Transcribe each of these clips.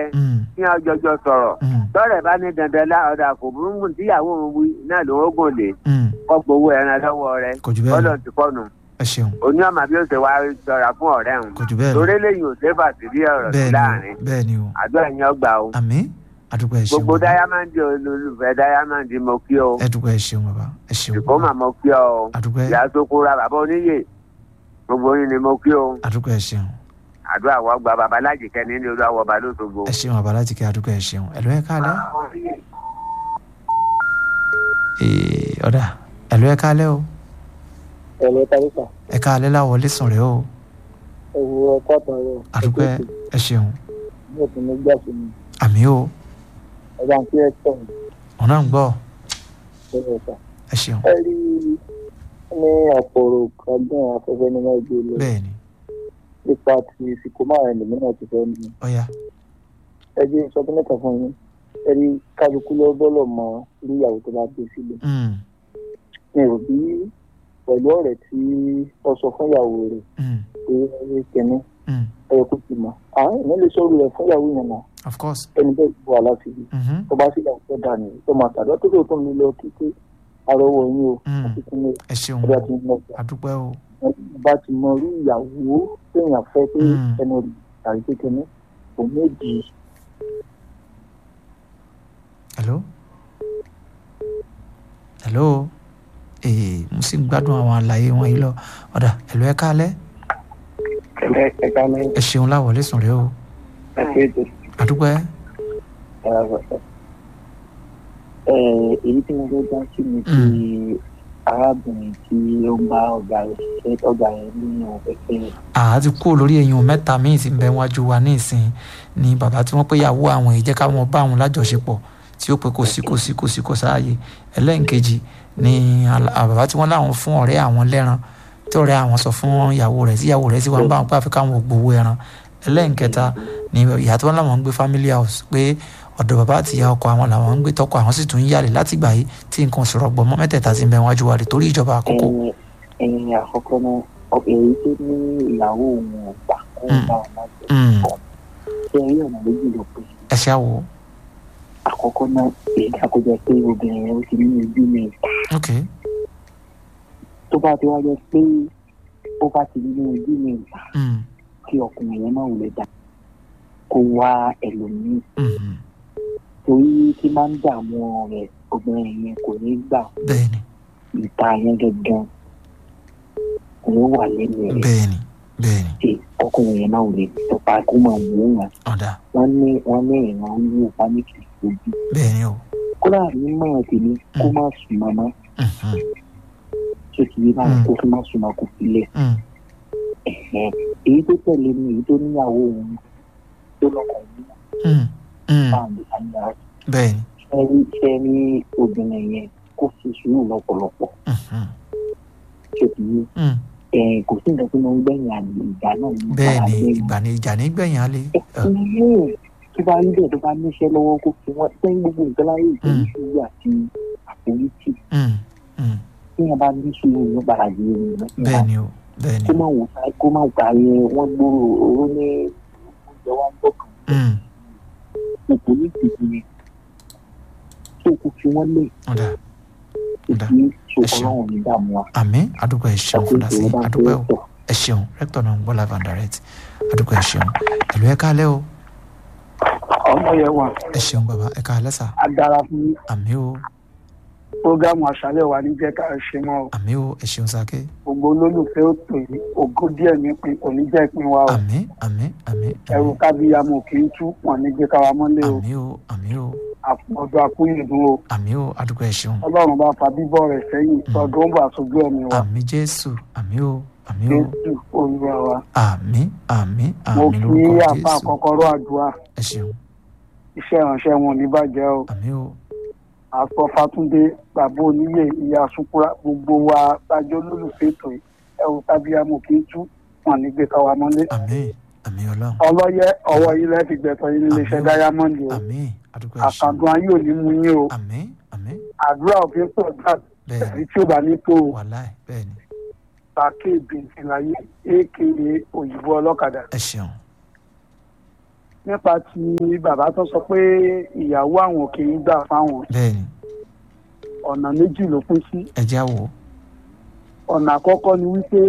Mm, kí wọ́n jọjọ sọ̀rọ̀ mm, tọ́rẹ̀ bá ní dandan láọ̀dà kò burúkú tíyàwó òun wí náà ló ń gùn lé mm. kọ́ gbowó ẹran lọ́wọ́ rẹ̀ kò jù bẹ́ẹ̀ lọ bọ́lọ̀ ti kọ́nu ẹ ṣeun oní ọmọ bí ó ṣe wá sọ̀rọ̀ fún ọ̀rẹ́ òun kò jù bẹ́ẹ̀ lọ torí lẹ́yìn ò sẹ́fà sí rí ọ̀rọ̀ sí bẹ́ẹ̀ ni láàrin o bẹ́ẹ̀ ni o àdúrà yẹn ọgbà o àmín àdúgbò ẹ ṣeun gbogbo bàbá dáyámàndì olólùfẹ́ dáyámàndì mo kí o ẹ dúpẹ́ ẹ ṣeun bàbá ẹ ṣeun ìkó bàbá mà mo kí ọ o àdúgbò ẹ ìyá tó kóra bàbá oníyè gbogbo yín ni mo kí o àdúgbò ẹ ṣeun àdúrà wọ́n gba bàbá lájìkẹ́ ní olú àwọ̀ ọba lóṣogbo. ẹ ṣeun bàbá láti kí àdúgbò ẹ ṣeun ẹ ló ẹ káalẹ́ Ee, ọ̀dà ẹ ló ẹ káalẹ́ o ẹ̀lẹ́ tàbíkà ẹ káalẹ́ láwọlé sùn rẹ o ẹ̀wù ọkọ̀ àtàrọ̀ àdúgbò ẹ ẹ ṣeun ní òtún ní gbà sí mi àmì o ẹ̀dá tí ẹ tọ̀ ní òun náà ń gbọ́ ẹ̀rọ ọ̀tà. ẹ ṣeun ẹ rí ní àpòrò ọdún afẹ́fẹ́ ní mẹ́jọ lọ bẹ́ẹ̀ ni nípa ti ìsìnkú márùn-ún lèmi náà ti fẹ́ ní. ọ̀ya ẹ jẹ́ ìsọdún mẹ́ta fún yín ẹ rí kálukú ló bọ́lọ̀ mọ irú ìyàwó tó bá gbé sílẹ̀. Mm, mi ò bí pẹ̀lú ọ̀rẹ́ tí ó sọ fún ìyàwó rẹ̀ mm, pé ẹ kẹ́ni mm. ẹ kò sì mọ̀ àwọn èèyàn lè sọ̀rọ̀ rẹ̀ fún ìyàwó yẹn náà of course ẹni bẹ́ẹ̀ ti wà láti rí Mhm, tó bá sì lọ́wọ́ dà ní tó máa tàbí tó tó tó ń lọ kíké arọwọ yín o Mm. àti kí ni ẹ ṣeun ọjà tí ń lọ sí àdúpẹ́ o bá ti mọ irú ìyàwó téèyàn fẹ́ pé Mm. ẹnu rẹ̀ tàbí kékeré kò méjì hello hello ee mo sì ń gbádùn àwọn àlàyé wọn yìí lọ ọ̀dà ẹ ló ẹ káalẹ́ ẹ̀ka ẹ̀ka ní ẹ ṣeun láwọlé sùn rẹ o ẹ̀ka ètò àdúpẹ́ èyí tí mo fẹ́ dá sí ni ti arábìnrin tí ó ń bá ọ̀gá rẹ̀ ṣiṣẹ́ ọ̀gá rẹ̀ nínú pẹ̀pẹ́ àá ti kúrò lórí eyín mẹ́ta míì tí ń bẹ wájú wa ní ìsìn ni bàbá tí wọ́n pé yàwó àwọn èyí jẹ́ káwọn bá àwọn lájọṣepọ̀ tí ó pé kò sí kò sí kò sí kò sáàyè ẹlẹ́ǹkejì ni àlà- à, bàbá tí wọ́n láwọn fún ọ̀rẹ́ àwọn lẹ́ran tí ọ̀rẹ́ àwọn sọ fún ìyàwó rẹ̀ tí ìyàwó rẹ̀ sì wá ń bá wọn pé àfi káwọn ò gbowó ẹran ẹlẹ́ǹkẹta ni ìyá tí wọ́n láwọn ń gbé family house pé ọ̀dọ̀ bàbá àti ìyá ọkọ àwọn làwọn ń gbé tọkọ àwọn sì tún ń yàlè látìgbà yìí tí nǹkan òṣèrò ọgbọ̀n mọ́ mẹ́tẹ̀ẹ̀ta ti ń bẹ wájú wa rè torí ìjọba àkókò ẹ̀yìn ẹ̀yìn àkọ́kọ́ náà ọ- èyí tó ní ìyàwó òun ò gbà kó Mm. bá wọn láti Mm. ṣe rí ọ̀nà méjì ló pé ẹ ṣáà wò ó àkọ́kọ́ náà èyí àkójọ pé obìnrin yẹn ó ti ní ojú mi ok tó bá ti wá jẹ́ pé ó bá ti ní ojú mi Mm. kí ọkùnrin yẹn máa wulẹ̀ dá kó wá ẹlòmíì Mhm. torí tí máa ń dààmú rẹ̀ obìnrin yẹn kò ní gbà bẹ́ẹ̀ni ìta yẹn gangan kò ní wà lẹ́nu rẹ̀ bẹ́ẹ̀ni bẹ́ẹ̀ni tí ọkùnrin yẹn máa wulẹ̀ tọpa kó máa wò ó wọn ọ̀dà wọ́n ní wọ́n ní ìran wò pánìkì ojú bẹ́ẹ̀ni o kódà ní mọ̀ tèmi kó má sùn mọ́mọ́ Mhm. tó ti yé báyìí Mm. kó má sùn mọ́ kó filẹ̀ Mm. ẹ̀hẹ́n. èyí tó tẹ̀lé ni èyí tó níyàwó òun tó lọ́kàn ní Mm. Mm. báńdì àyà bẹ́ẹ̀ni ẹni sẹ́ni obìnrin yẹn kó fi sùúrù lọ́pọ̀lọpọ̀ Mhm. tó ti yé Mm. ẹ̀ kò sí nǹkan tó máa ń gbẹ̀yìn àlè ìgbà náà ní bẹ́ẹ̀ni ìgbà ìgbà ní ìjà ní gbẹ̀yìn alẹ́ ẹ̀hìn. tó bá rí bẹ́ẹ̀ tó bá níṣẹ́ lọ́wọ́ kó fi wọ́n sẹ́yìn gbogbo nǹkan láyé ìtọ́jú sùúrù àti àforítì Mm. Mm. tí wọ́n bá ní sùúrù ní gbàràdì ẹni náà bẹ́ẹ̀ni o bẹ́ẹ̀ni kó má wò sá kó má gbà yẹ wọ́n gbòòrò owó ní oúnjẹ wa ń bọ̀ kàn Mm. òkú ní ìdìbò yẹn tó kó fi wọ́n lé ọ̀dà ọ̀dà ìdí Ẹ ṣeun. ṣòkòrò ní dààmú wa. àmín àdúgbò ẹ ṣeun fúnra sí ìṣòro bá àdúgbò tó tọ̀. ẹ ṣeun rẹ́kítọ̀ náà ń gbọ́ live and direct àdúgbò ẹ ṣeun ẹ̀lú ẹ káalẹ́ o ọmọ yẹn wà ẹ ṣeun bàbá ẹ káalẹ́ sà á dára fún àmín o prógámù àṣálẹ̀ wa ní jẹ́ ká ṣe mọ́ o. àmín o ẹ ṣeun sàké gbogbo olólùfẹ́ ó pè é ògo díẹ̀ ní pin kò ní jẹ́ ìpín wa o àmín àmín àmín ẹrù kábíyàmù kì í tú wọn ní gbé káwa mọ́lé o àmín o àmín o ọdún akúnyìndún o àmín o àdúgbò ẹ ṣeun ọlọ́run bá fa bíbọ̀ rẹ̀ sẹ́yìn tọdún ó bà sójú ẹ̀mí wa àmín jésù àmín o àmín o jésù olúwa wa àmín àmín mo àmín fi lórúkọ àfa jésù kọ́kọ́rọ́ àdúrà ẹ ṣeun iṣẹ́ ìránṣẹ́ wọn ò ní bàjẹ́ o àmín o àsọ fàtúndé bàbá oníyè ìyá sukura gbogbo wa lájọ olólùfẹ́ ètò yìí ẹrù kábíyàmù kì í tú wọn ní gbé káwa mọ́lé àmín àmín ọlọ́run ọlọ́yẹ ọwọ́ yìí lẹ́ẹ̀fi gbẹ̀tọ̀ yìí níléeṣẹ́ Àmín o. dáyámọ́ndì o àmín àdúgbò ẹ ṣeun àkàndùn ayé ò ní mú yín o àmín àmín àdúrà òfin pọ̀ gbà bẹ́ẹ̀ni èyí tí ó bá ní tó o wàláì bẹ́ẹ̀ni pàkí ìbìntì láyé aka òyìnbó ọlọ́kadà ẹ ṣeun nípa ti bàbá tó sọ pé ìyàwó àwọn kì í gbà fáwọn bẹ́ẹ̀ ni ọ̀nà méjì ló pín sí ẹ já wò ó ọ̀nà àkọ́kọ́ ni wípé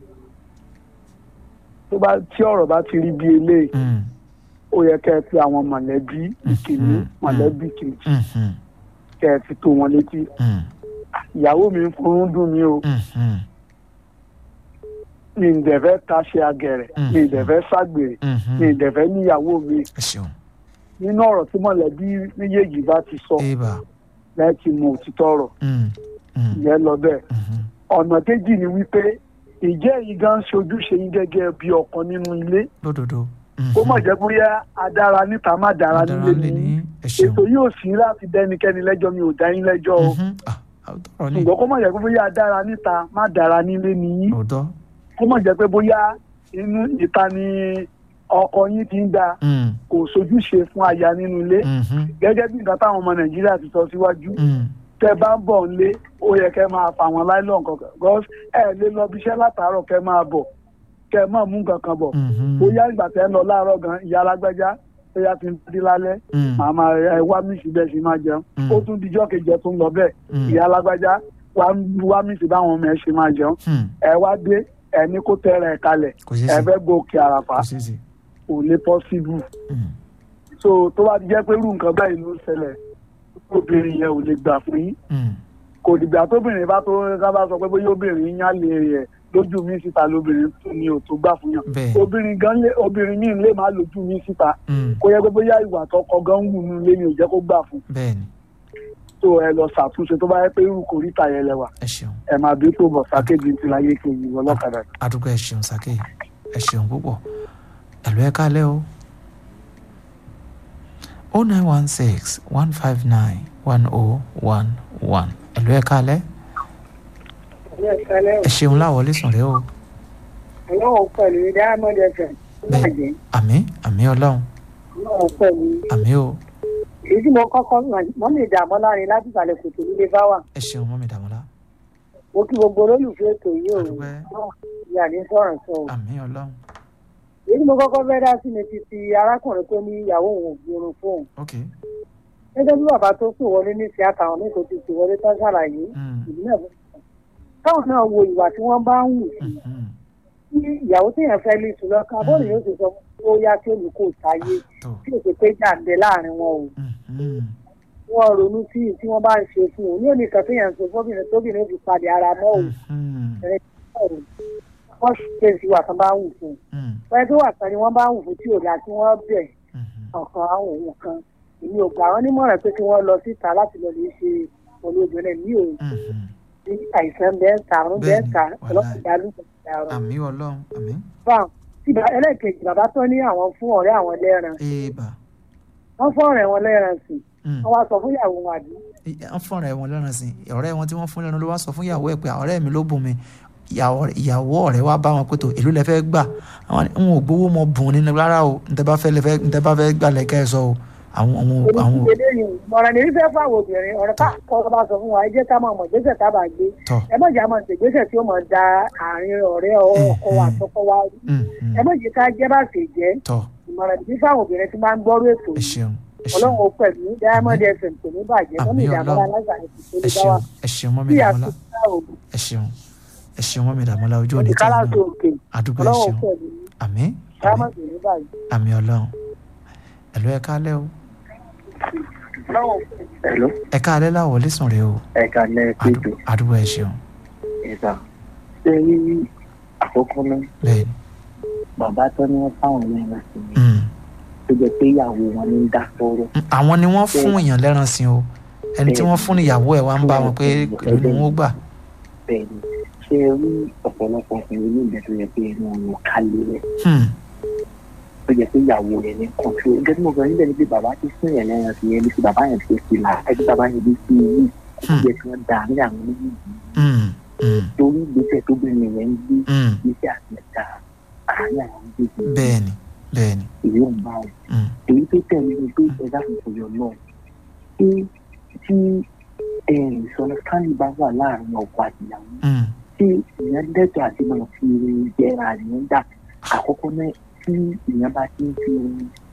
tó bá tí ọ̀rọ̀ bá ti rí bí eléyìí Mm, ó yẹ kẹ́ ẹ fi àwọn mọ̀lẹ́bí ìkíní Mhm. mọ̀lẹ́bí kejì mhm, kẹ́ ẹ fi tó wọn létí mm, ìyàwó mi ń fún dùn mí o mhm, mi ì dẹ̀fẹ́ taṣe agẹ̀rẹ̀ mi ì dẹ̀fẹ́ ságbèrè mhm. mi ì dẹ̀fẹ́ níyàwó mi ẹ ṣeun nínú ọ̀rọ̀ tí mọ̀lẹ́bí méjèèjì bá ti sọ eba láti mọ òtítọ́ ọ̀rọ̀ Mm, mm, ìyẹn lọ bẹ́ẹ̀ mhm, ọ̀nà kejì ni wípé ìjẹ́ yìí gan ṣojúṣe yín gẹ́gẹ́ bí ọkàn nínú ilé lódodo kó mọ̀ jẹ́ bóyá adára níta má dára nílé lè ní ní ẹ ṣeun ètò yóò sí láti dẹ́nikẹ́ni lẹ́jọ́ mi ò dá yín lẹ́jọ́ o Mhm, ah, àwòtọ́rọ̀ ni ṣùgbọ́n kó mọ̀ jẹ́ pé bóyá adára níta má dára nílé nìyí òótọ́ kó mọ̀ jẹ́ pé bóyá inú ìta ni ọkọ yín ti ń da Mm, kò sojúṣe fún aya nínú ilé mhm, gẹ́gẹ́ bí nǹkan táwọn ọmọ nàìjíríà ti sọ síwájú mm, tẹ bá ń bọ̀ nílé ó yẹ kẹ́ máa fà wọ́n láìlọ́n kankan gọ́s ẹ lè lọ bí iṣẹ́ látàárọ̀ kẹ́ máa bọ̀ kẹ́ máa mú nǹkan kan bọ̀ mhm, bóyá ìgbà tẹ́ ń lọ láàárọ̀ gan ìyá alágbájá bóyá ti ń di lálẹ́ mm, màá máa ẹ wá mísì bẹ́ẹ̀ sì máa jẹun Mm. ó tún dijọ́ kejì ẹ tún lọ bẹ́ẹ̀ mm, ìyá alágbájá wá wá mísì báwọn ọmọ ẹ ṣe máa jẹun mm, ẹ wá dé ẹ ní kó tẹ́rẹ̀ ẹ kalẹ̀ kò ṣeé ẹ ṣe fẹ́ gòkè àràfà kò ṣeé ṣe kò lè pọ́síbù Mm, so tó bá ti jẹ́ pé irú nǹkan báyìí ló ń ṣẹlẹ̀ obìnrin yẹn ò lè gbà fún yín mm, kò dìgbà tóbìnrin bá tó ká bá sọ pé bóyá obìnrin yán lè rẹ̀ lójú mi síta lóbìnrin tó ní ò tó gbà fún yàn bẹ́ẹ̀ obìnrin gan lé obìnrin míì lè má lójú mi síta mm, kó yẹ pé bóyá ìwà tọkọ gan ń wù nínú ilé ni ò jẹ́ kó gbà fún bẹ́ẹ̀ ni tó ẹ lọ ṣàtúnṣe tó bá yẹ pé irú kòríta yẹn lẹwà ẹ ṣeun ẹ máa bí tó bọ̀ sákéjì ti láyé kejì ọlọ́kadà. adúgbò ẹ ṣeun sake ẹ ṣeun púpọ̀ ẹ̀lú ẹ kálẹ̀ o o nine one six one five nine one o one one ẹ̀lú ẹ kálẹ̀ ẹ ṣeun láwọlé sùn rẹ o ọlọ́run pẹ̀lú diamond fm bàjẹ́ àmì àmì ọlọ́run ọlọ́run pẹ̀lú àmì o èyí tí mo kọ́kọ́ mọ́ mi dààmú láàrin láti ìsàlẹ̀ kòtò nílé bá wà ẹ ṣeun mọ́mí dàmọ́lá mo kí gbogbo olólùfẹ́ ètò yìí ò Àdúpẹ́. ní àní sọ̀rọ̀ sọ o àmì ọlọ́run èyí tí mo kọ́kọ́ fẹ́ dá sí ni ti ti arákùnrin tó ní ìyàwó òun ò gbórun fóun ok gẹ́gẹ́ bí bàbá tó pè wọlé ní ti àtàwọn mẹ́kọ̀ọ́ ti pè wọlé tán ṣàlàyé Mm, ìlú náà fún un táwọn náà wo ìwà tí wọ́n bá ń wù sí mhm, tí ìyàwó téèyàn fẹ́ lè sùn lọ́kàn bọ́ọ̀lù yóò ti sọ fún un ó yá kí olùkó sáyé tó tí ò ṣe pé jàǹdẹ láàrin wọn o mhm, wọn ronú sí i tí wọn bá ń ṣe fún un ní òní kan téèyàn ń sọ fóbìnrin tóbìnrin ó fi padì ara mọ́ òun mhm, ọ̀rọ̀ wọ́n ṣe sí wà tán bá ń wù fún un mhm, wọ́n tó wà tán ni wọ́n bá ń wù fún tí ò dáa tí wọ́n bẹ̀ mhm, ọ̀kan àwọn òun kan èmi ò gbà wọ́n nímọ̀ràn pé kí wọ́n lọ síta láti lọ lè ṣe pẹ̀lú obìnrin mi ò mhm. ní àìsàn bẹ́ẹ̀ ta àrùn bẹ́ẹ̀ ta Bẹ́ẹ̀ni, ọlọ́pàá ìdálùkọ̀ ìdàrọ̀ àmì ọlọ́run àmì báwọn tí bá- ẹlẹ́ẹ̀kejì bàbá tó ní àwọn fún ọ̀rẹ́ àwọn lẹ́ran èèbà wọ́n fún ọ̀rẹ́ wọn lẹ́ran sí Mm. wọ́n wá sọ fún ìyàwó wọn àbí wọ́n fún ọ̀rẹ́ wọn lẹ́ran sí ọ̀rẹ́ wọn tí wọ́n fún lẹ́nu ló wá sọ fún ìyàwó ẹ̀ pé ọ̀rẹ́ mi ló bùn mi ìyàwó ìyàwó ọ̀rẹ́ wa bá wọn pé tó èló lẹ fẹ́ gbà àwọn ni, n ò gbowó mọ bùn ní rárá o ntẹ bá fẹ́ lẹfẹ ntẹ bá fẹ́ gbà lẹkẹ sọ o àwọn àwọn àwọn oníṣẹ́ lẹ́yìn ìmọ̀ràn ní fífẹ́ fún àwọn obìnrin ọ̀rẹ́ ká kọ́ bá sọ fún wa ẹ jẹ́ ká máa mọ̀ gbèsè tá a bá gbé tọ ẹ má jẹ́ àmọ̀ ṣègbésẹ̀ tí ó mọ̀ da àárín ọ̀rẹ́ ọkọ wa àtọkọ wa rú mm, mm, ẹ má jẹ́ ká jẹ́ bá ṣe jẹ́ tọ ìmọ̀ràn ní fífẹ́ àwọn obìnrin tí máa ń gbọ́rú ètò ẹ yìí ṣeun ẹ ṣeun ọlọ́run ó pẹ̀lú diamond fm kò ní bàjẹ́ mọ́mí Àmín ìdààmú Ọlọ́run. alágbàáyé tó ẹ lè bá wa ṣeun ẹ ṣeun mọ́mí bí dàmọ́lá àtúntà òògùn ẹ ṣeun ẹ ṣeun mọ́mí dàmọ́lá ojú òní tí kálá yín tó náà òkè àdúgbò ẹ ọlọ́run ó ṣeun pẹ̀lú àmì àmì diamond kò ní bàjẹ́. àmì ọlọ́run ẹ̀lú ẹ káalẹ́ o Hello, ẹ káalẹ́ láwọlé sùn rẹ o ẹ̀ka lẹ́ẹ̀kejì Àdú- àdúgbò ẹ ṣeun ẹ̀ka. Ṣé rí àkọ́kọ́ náà bẹ́ẹ̀ni bàbá tó ní wọ́n fáwọn lẹ́yìn sí mi Mm. tó jẹ́ pé ìyàwó wọn ní dá sọ́rọ̀ Mm, àwọn ni wọ́n fún èèyàn lẹ́ran sí o ẹni tí wọ́n fún níyàwó ẹ̀ wá ń bá wọn pé èlò ni wọ́n gbà. bẹ́ẹ̀ ni ṣé rí ọ̀pọ̀lọpọ̀ ọkùnrin ní ìgbẹ́ tó yẹ pé ẹnu ọ̀run kálé rẹ̀ Hmm. tó jẹ́ pé ìyàwó rẹ̀ ní kọ́ńtò gẹ́gẹ́ bí mo sọ níbẹ̀ ni pé bàbá ti fún yẹn lẹ́yìn sí yẹn bí ti bàbá yẹn ti fi là ẹbí bàbá yẹn bí ti yí Hmm. jẹ́ kí wọ́n dà ní àwọn méjì Mm. Mm. torí ìgbésẹ̀ tó bẹ̀rẹ̀ yẹn ń gbé Mm. ìgbésẹ̀ àti ẹ̀dá àárín àwọn méjèèjì bẹ́ẹ̀ni bẹ́ẹ̀ni. èyí ò ń bá wọn Mm. èyí tó tẹ̀lé ni pé ẹ̀dá tuntun yọ náà pé tí ìsọ̀nà stanley bá wà láàrin ọkọ àti ìyàwó Mm. tí ìyẹn lẹ́tọ̀ àti máa fi jẹ́ra ìyẹn dà àkọ́kọ́ náà tí ìyẹn bá ti ń fi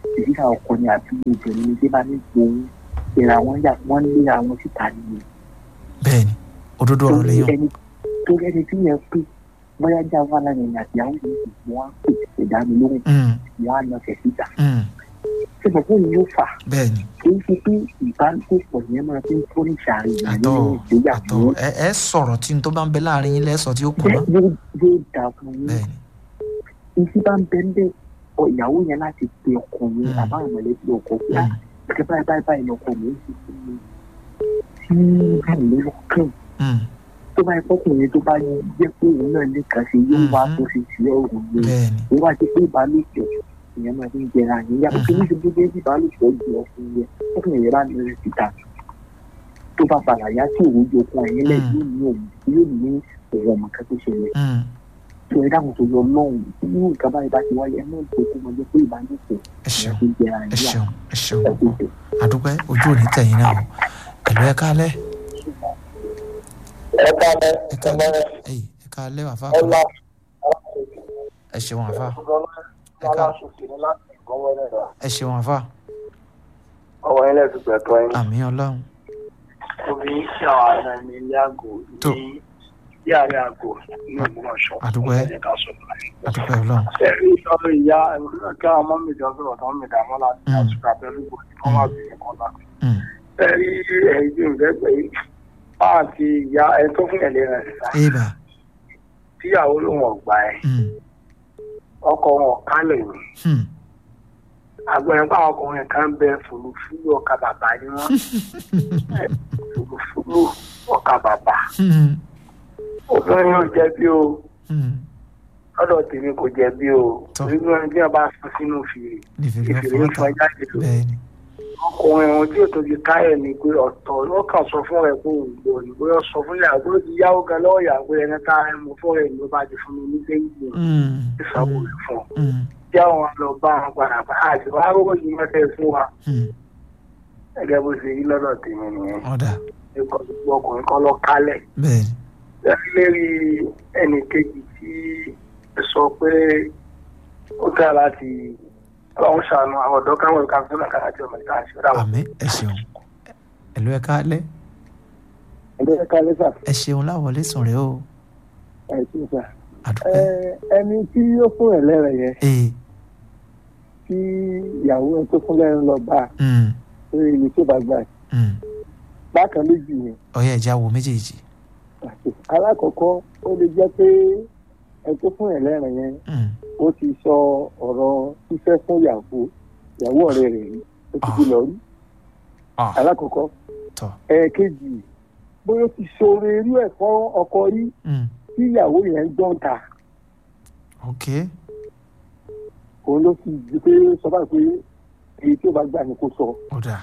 ìdíjà ọkọ ni àbí obìnrin ní tí bá ní gbòòrò ìra wọn yà wọn lé àwọn síta nìyẹn bẹ́ẹ̀ ni òdodo ọ̀rọ̀ lẹ́yìn ẹni tó ẹni tí yẹn pé bóyá jà wà lánàá ní àti àwọn yìí wọn á pè ìdáni lóhùn Mm, wọn á lọ tẹ̀ síta mm, ṣé mo fún yóò fà bẹ́ẹ̀ ni kì í ṣe pé ìbálòpọ̀ yẹn máa fi ń tó ní ìṣàárẹ̀ ìyá àtọ̀ nínú àtọ̀ ìgbéyàwó ẹ ẹ sọ̀rọ̀ tí n tó bá ń bẹ láàrin yín lẹ́sọ̀ tí ó pọ̀ mọ́ yóò yóò dà fún yín bẹ́ẹ̀ ni ìsí bá ń bẹ ń bẹ ọ ìyàwó yẹn láti pe ọkọ yẹn Mm. àbáwọn mọ̀lẹ́bí ọkọ pé Mm, àti báyìí báyìí báyìí lọkọ mi ń ṣe fún mi tí báyìí ló lọ́kàn mm, tó bá yẹ fọkùnrin tó bá jẹ́ pé òun náà lè kà sí yóò wá Mhm. tó fi sí ọ̀rùn mi bẹ́ẹ̀ ni ó wá sí pé ìbálòpọ̀ ìyẹn máa fi ń jẹra yẹn yàtọ̀ tó ní ṣubú dé ìbálòpọ̀ ju ọkùnrin yẹn fọkùnrin yẹn bá ní rẹ síta tó bá padà yá sí òun ju ọkùnrin yẹn lẹ Mm. yóò ní òun yóò ní òun ọmọ kan tó ṣẹlẹ̀ Mm, tó ẹ dáhùn tó yọ lọ́hùn irú nǹkan báyìí bá ti wáyé ẹ náà tó kó máa jẹ pé ìbálòpọ̀ ẹ ṣeun ìyẹn fi ń jẹra ẹ yẹn ṣeun ẹ ṣeun yàtọ̀ púpọ̀ àdúpẹ́ ojú ò ní tẹ̀yìn náà o ẹ̀lú ẹ káalẹ́ ẹ káàlẹ́ ẹ káalẹ́ ẹ̀yì ẹ káalẹ́ wàfà kan ọlá ẹ ṣeun wàfà ẹ ọlá ká ṣòfin ní láti ìkọ́wọ́ ẹ̀rọ ẹ ṣeun wàfà ọwọ́ ilé ìdúgbò ẹ̀tọ́ yín. àmì ọlọ́run obìnrin tí àwọn ará ní ilé àgò Tó. ní yàrá àgò ní Ògbómọ̀ṣọ́ Àdúpẹ́. ẹ̀jẹ̀ ká sọ fún mi. àdúpẹ́ ọlọ́run ẹ̀rí ìtọ́jú ìyá kí àwọn ọmọ mi jọ sọ̀rọ̀ tó ń mi dààmú láti Mm. àtúkà pẹ̀lú gbòdì kọ́ máa bìí kan náà. Mm, ẹ̀rí ẹ̀yìn ìrẹ́pẹ̀ yìí máa ti ìyá ẹ tó fún ẹ̀lẹ́ rẹ̀ síta èèbà tíyàwó ló wọ̀n gbà ẹ̀ Mm, ọkọ wọn kálẹ̀ ni mm, àgbẹ̀rẹ̀ pé àwọn ọkùnrin kan bẹ fùlùfúlù ọkà bàbá ni wọ́n fùlùfúlù ọkà bàbá mm, obìnrin ò jẹ̀bi o mm. lọ́dọ̀ tèmi kò jẹ̀bi o Tọ́. nínú ẹni tí wọ́n bá sọ sínú fìrì nífẹ̀ẹ́ ìfìrì ń fún fọ ọ̀tá jáde lọ bẹ́ẹ̀ ni ọkùnrin ohun tí ètò ti káyọ̀ ni pé ọ̀tọ̀ ló kàn sọ fún ẹ̀ pé òun gbọ́ ni bóyá sọ fún ìyàwó bó ti yáwó gan lọ́wọ́ ìyàwó ẹni tá ẹ mú fún ẹ̀ ló bá ti fún mi ní déńgbò Mm, ìsanwó rẹ̀ fún un mm, tí àwọn lọ bá wọn padà bá àti wàá rówó yìí mọ́tẹ́ fún wa mm. gẹ́gẹ́ bó ṣe yí lọ́dọ̀ tèmi nìyẹn ọ̀dà nípa gbogbo ọkùnrin kan lọ kálẹ̀ bẹ́ẹ̀ ni lérí ẹnì kejì tí ẹ sọ pé ó dáa láti ọlọ́run ṣàánú àwọn ọ̀dọ́ káwọn ìka fún ọ̀gá àti ọmọ ìka àti ọ̀dà àmì ẹ ṣeun ẹ̀lú ẹ káalẹ́ ẹgbẹ́ ẹ̀ka lẹ́sà ẹ ṣeun láwọlé sùn rẹ o ẹ̀ tí ń sà. àdúpẹ́ ẹni tí ó fún ẹ̀ lẹ́rẹ̀ yẹn ee tí ìyàwó ẹ̀ tó fún lẹ́rìn lọ bá mm, lórí ibi tó bá gbà ẹ̀. mm. bákan méjì yẹn ọyẹ ẹja wo méjèèjì alákọ̀ọ́kọ́ ó lè jẹ́ pé ẹ̀ tó fún ẹ̀ lẹ́rìn yẹn Mm, ó ti sọ ọ̀rọ̀ fífẹ́ fún ìyàwó ìyàwó ọ̀rẹ́ rẹ̀ rí ó ti fi lọ rí ah, alákọ̀ọ́kọ́ tọ́ ẹ̀ẹ̀kejì bóyá ó ti ṣoore irú ẹ̀ fún ọkọ rí mm, tí ìyàwó yẹn gbọ́n ta ok òun ló fi di pé sọ báyìí pé èyí tí ó bá gbà ní kó sọ ọ̀dà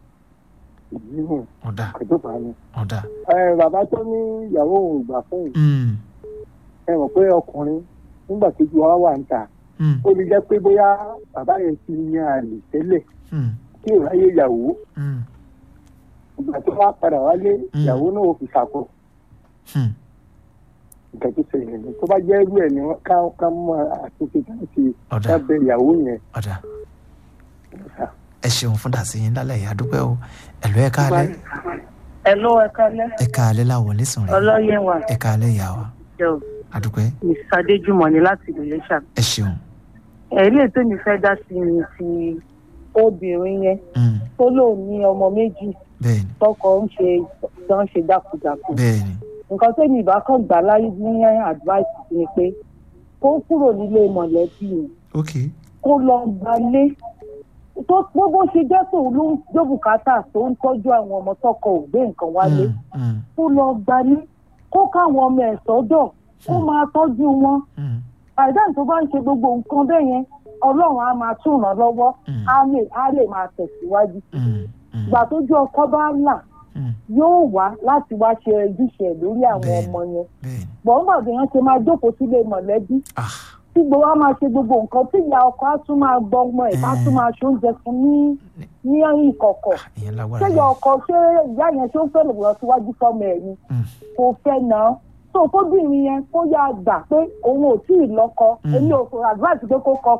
èyí hàn ọ̀dà àdófà ni. ọ̀dà ẹ bàbá tó ní ìyàwó òun ò gbà fún òun mm, ẹ mọ̀ pé ọkùnrin nígbà tó ju wa wà ń ta mm, ó lè jẹ́ pé bóyá bàbá yẹn ti yan àlè tẹ́lẹ̀ mm, kí ò ráyè ìyàwó mm, ìgbà tó wá padà wálé Mm. ìyàwó náà ò fi ṣàkó mm. nǹkan tó ṣẹlẹ̀ ní tó bá jẹ́ irú ẹ̀ ni wọ́n ká ká mọ àtúnṣe ká ṣe ọ̀dà ká bẹ ìyàwó yẹn ọ̀dà sà. ẹ ṣeun fún dàsíyìn lálẹ́ yìí àdúpẹ́ o ẹ̀lú ẹ káalẹ́ Hello, ẹ kálẹ́. ẹ káalẹ́ láwọlé sùn rẹ Ọlọ́yẹ̀ wà ẹ káalẹ́ ìyá wa jẹ́ o. àdúpẹ́ Mrs. Adéjùmọ̀ ni láti ìlú Iléṣà. ẹ ṣeun Ẹ̀rí ètò mi fẹ́ dá sí ni ti obìnrin yẹn mm, tó lóun ní ọmọ méjì bẹ́ẹ̀ ni tọkọ ń ṣe tó ń ṣe dákúdákú. bẹ́ẹ̀ ni Nǹkan tó ní ìbákan gbà láyé ní advice ni pé kó kúrò nílé mọ̀lẹ́bí yẹn ok kó lọ gbalé tó gbogbo ṣe jẹ́ tòun ló ń gbé bùkátà tó ń tọ́jú àwọn ọmọ tọkọ ò gbé nǹkan wálé mm, mm, kó lọ gbalé kó káwọn ọmọ ẹ̀ sọ́dọ̀ kó máa tọ́jú wọn mm, àìdáhùn tó bá ń ṣe gbogbo nǹkan bẹ́ẹ̀ yẹn ọlọ́run á máa tún ràn lọ́wọ́ Mm. á lè á lè máa tẹ̀síwájú mm, mm, ìgbà tójú ọkọ bá là mm, yóò wá láti wá ṣe ojúṣe ẹ̀ lórí àwọn Bẹ́ẹ̀ni. ọmọ yẹn bẹ́ẹ̀ ni gbọ̀ngbàdé yẹn ṣe máa jókòó sílé mọ̀lẹ́bí ah tí gbogbo wa máa ṣe gbogbo nǹkan tí ìyá ọkọ á tún máa gbọ́ ọmọ ẹ̀ bá tún máa ṣe oúnjẹ fún ní ní ìkọ̀kọ̀ ìyẹn lágbára ṣé ìyá yẹn ọkọ ṣé ìyá yẹn ṣé ó fẹ́ lọ síwájú fọmọ ẹ̀ ni Mm, kò fẹ́ náà tó kóbìnrin yẹn kó yá gbà pé òun ò tí ì lọ́kọ Mm. èmi ò fò advice pé kó kọ́kọ́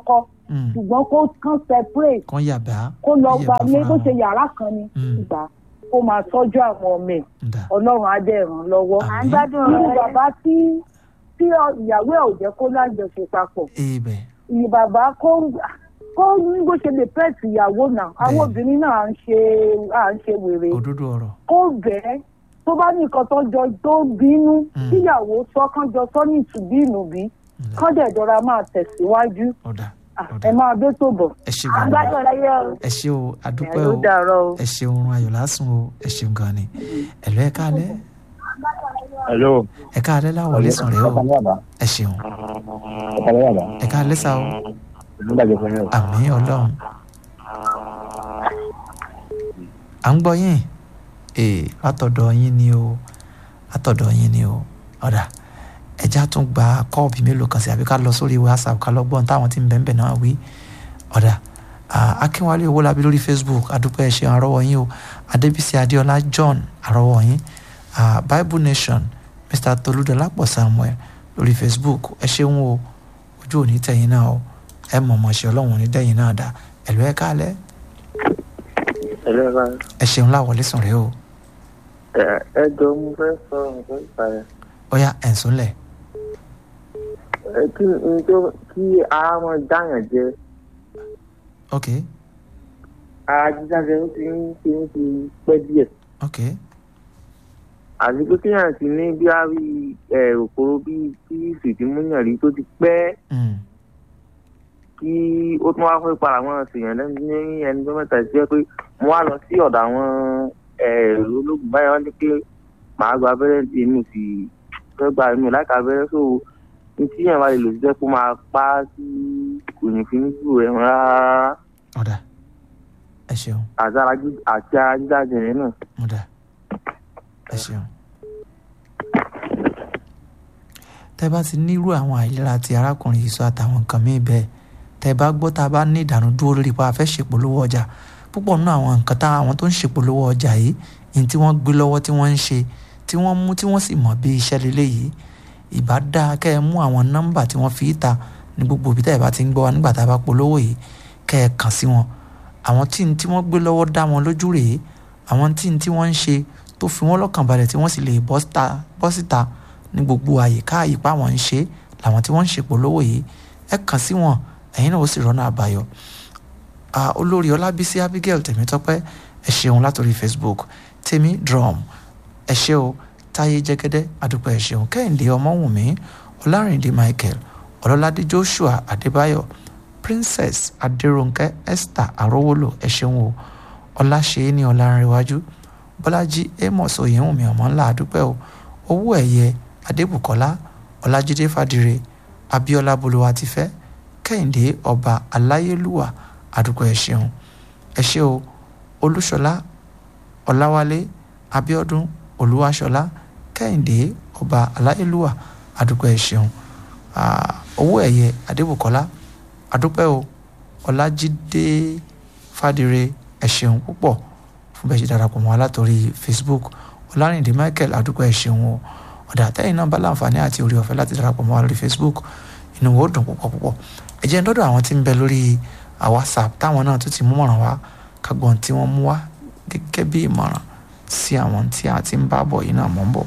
Mm. ṣùgbọ́n kó kán separate kán yàbá kó lọ yẹ̀bá gbalé fúnra bó wọn. ṣe yàrá kan ni Mm. ìgbà kó máa tọ́jú àwọn ọmọ ẹ̀ Ǹda. ọlọ́run á dẹ̀ ràn lọ́wọ́. Àmín. à ń gbádùn irú ọ̀rọ̀ bàbá tí tí ọ- ìyàwó ẹ̀ ò jẹ́ kó lájọṣe papọ̀ ibẹ̀ ìyí bàbá kó kó ní bó ṣe lè pẹ́ẹ̀tì ìyàwó náà àwọn Bẹ́ẹ̀ni. obìnrin náà à ń ṣe à ń ṣe wèrè òdodo ọ̀rọ̀ kó bẹ́ẹ̀ tó bá ní nǹkan tó jọ tó bínú Mm. tíyàwó sọ kán jọ sọ ní ìtùbí ìnùbí Ǹda. kán dẹ̀ jọra máa tẹ̀síwájú ọ̀dà Ah, ọ̀dà ẹ máa dé tó bọ̀. ẹ ṣe à gan ń gbádùn ọ̀rọ̀ yẹ o. ẹ ṣe o àdúpẹ́ ló o dàárọ̀ o. ẹ ṣe oorun ayọ̀ lásùn o ẹ ṣeun gan ni ẹ̀lọ́ ẹ káalẹ́ hello. ẹ káalẹ́ láwọlé sùn rẹ o ọkàn yàrá ẹ ṣeun ọkàn yàrá ẹ káalẹ́ sá o ìlú bàjẹ́ fún yín o. àmì ọlọ́run à ń gbọ́ yín ee látọ̀dọ̀ yín ni o látọ̀dọ̀ yín ni o ọ̀dà ẹja tún gba kọ́ọ̀bù mélòó kan sí àbí ká lọ sórí whatsapp ká lọ gbọ́n táwọn tí ń bẹ̀ẹ̀ náà wí ọ̀dà ah, akínwálé owólabí lórí facebook adúpẹ́ ẹ ṣeun àrọ́wọ́ yín o adébísí adéọlá john àrọ́wọ́ yín ah, bible nation mr tolúdọlápọ̀ samuel lórí facebook ẹ ṣeun o ojú òní tẹ̀yìn náà o ẹ mọ̀ mọ̀ ṣe ọlọ́run ní dẹ́yìn náà dá ẹ̀lú ẹ̀ káalẹ́ ẹ̀lẹ́ bá ẹ ṣeun láwọlé sùn rẹ o ẹ jọ mo fẹ́ sọ nǹkan ìpa ẹ̀ ọ̀yá ẹ̀ǹsùnlẹ̀ ẹ kí n tó kí ara wọn dáyàn jẹ ok ara jíjáde ó ti ń ṣe ń ti pẹ́ díẹ̀ ok àti pé kéèyàn ti ní bí a rí ẹ òkòrò bíi tí fìdímúyàn rí tó ti pẹ́ mm. kí ó tún wá fẹ́ para wọn ṣèyàn lẹ́nu ní ẹni tó mẹ́ta sí ẹ pé mo wá lọ sí ọ̀dọ̀ àwọn ẹ̀rọ ológun báyọ̀ wọ́n ní pé màá gba abẹ́rẹ́ tí inú sì fẹ́ gba inú láìka abẹ́rẹ́ so ní tí yẹn bá lè lò sí jẹ́ kó máa pa á sí kò ní fi ní jù ẹ̀ rárá ọ̀dà ẹ ṣeun àti ara jí- àti ara jíjáde yẹn náà. ọ̀dà ẹ ṣeun. tẹ́ bá ti nírú àwọn àìlera ti arákùnrin yìí sọ àtàwọn nǹkan míì bẹ́ẹ̀ tẹ́ bá gbọ́ tá a bá ní ìdànù dúró lórí pa afẹ́ ṣèpolówó ọjà púpọ̀ nínú àwọn nǹkan tá àwọn tó ń ṣèpolówó ọjà yìí ní tí wọ́n gbé lọ́wọ́ tí wọ́n ń ṣe tí wọ́n mú tí wọ́n sì mọ̀ bí iṣẹ́ lélẹ̀ yìí ìbá dáa kẹ́ ẹ mú àwọn nọ́mbà tí wọ́n fi í ta ní gbogbo ibi tá ẹ bá ti ń gbọ́ wa nígbà tá a bá polówó yìí kẹ́ ẹ kàn sí wọn àwọn tí n tí wọ́n gbé lọ́wọ́ dá wọn lójú rèé àwọn tí n tí wọ́n ń ṣe tó fi wọ́n lọ́kàn balẹ̀ tí wọ́n sì lè bọ́ síta bọ́ síta ní gbogbo àyíká àyíká wọn ń ṣe làwọn tí wọ́n ń ṣèpolówó yìí ẹ kàn sí wọn ẹ̀yin náà ó sì rọ́nà àbáyọ Ah, olórí ọlábísí abigail tèmítọ́pẹ́ ẹ ṣeun látòrí facebook tèmi drum ẹ ṣe o táyé jẹ́gẹ́dẹ́ adúpẹ́ ẹ ṣeun kẹ́hìndé ọmọwùnmí ọlárìndé michael ọlọ́ládé joshua adébáyọ̀ princess adéròǹkẹ́ esther arówólò ẹ ṣeun o ọláṣẹ́ni ọlárẹ̀wájú bọ́lájí amos oyèwùnmí ọmọ ńlá adúpẹ́ o owó ẹ̀yẹ adébùkọ́lá ọlájídé fàdírè abíọ́lá bolúwatifẹ́ kẹ́hìndé ọba aláyélúwà àdúgbò ẹ ṣeun ẹ ṣé o olúṣọlá ọláwálé abíọ́dún olúwaṣọlá kẹ́hìndé ọba aláyélúwà àdúgbò ẹ ṣeun Ah, owó ẹ̀yẹ adébùkọ́lá àdúpẹ́ o ọlájídé fàdírè ẹ ṣeun púpọ̀ fún bẹ́ẹ̀ ṣe darapọ̀ mọ́ wa látòrí facebook ọlárìndé michael àdúgbò ẹ ṣeun o ọ̀dà àtẹ̀yìn náà bá láǹfààní àti orí ọ̀fẹ́ láti darapọ̀ mọ́ wa lórí facebook inú wo dùn púpọ̀ púpọ̀ ẹ jẹ́ ń dọ́dọ̀ àwọn tí ń bẹ lórí ah, whatsapp táwọn náà tún ti mú mọ̀ràn wá kágbọ́n tí wọ́n mú wá gẹ́gẹ́ bí ìmọ̀ràn sí àwọn tí a ti ń bá bọ̀ yìí náà mọ̀ ń bọ̀.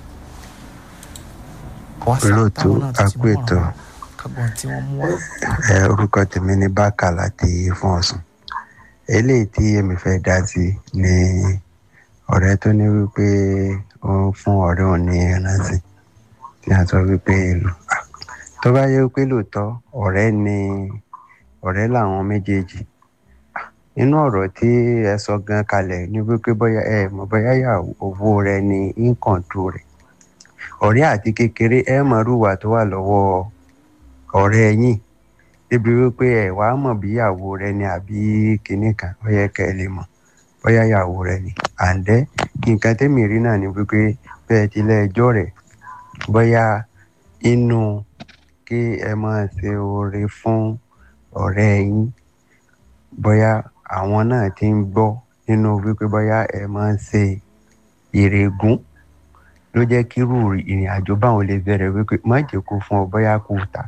WhatsApp olóòtú táwọn náà tún ti mú mọ̀ràn apètò wá kágbọ́n tí wọ́n mú wá. ẹ orúkọ tèmi ní bákà láti fún ọsùn eléyìí tí èmi fẹ́ dá sí ni ọ̀rẹ́ tó ní wípé ó ń fún ọ̀rẹ́ òun ní ẹrántí tí a sọ wípé èlò Ah, tó bá yẹ wípé lóòótọ́ ọ̀rẹ́ ni ọ̀rẹ́ làwọn méjèèjì Ah, inú ọ̀rọ̀ tí ẹ sọ gan kalẹ̀ ní wípé bóyá ẹ mọ̀ bóyá owó rẹ ni ínkọ̀ǹtù rẹ̀ ọ̀rẹ́ àti kékeré ẹ mọ̀ rúwà tó wà lọ́wọ́ ọ̀rẹ́ yín débi wípé ẹ wàá mọ̀ bí ìyàwó rẹ ni àbí kinní kan ó yẹ kẹ́ ẹ lè mọ̀ bóyá ìyàwó rẹ ni àǹdẹ́ nǹkan tẹ́mi rí náà ni wípé bẹ́ẹ̀ ti lẹ́ẹjọ́ rẹ̀ bóyá inú kí ẹ máa ṣe oore fún ọ̀rẹ́ yín bóyá àwọn náà ti ń gbọ́ nínú wípé bóyá ẹ máa ń ṣe ìrègùn ló jẹ́ kí irú ìrìn àjò báwọn lè bẹ̀rẹ̀ wípé má jẹ́ kó fún ọ bóyá kó tà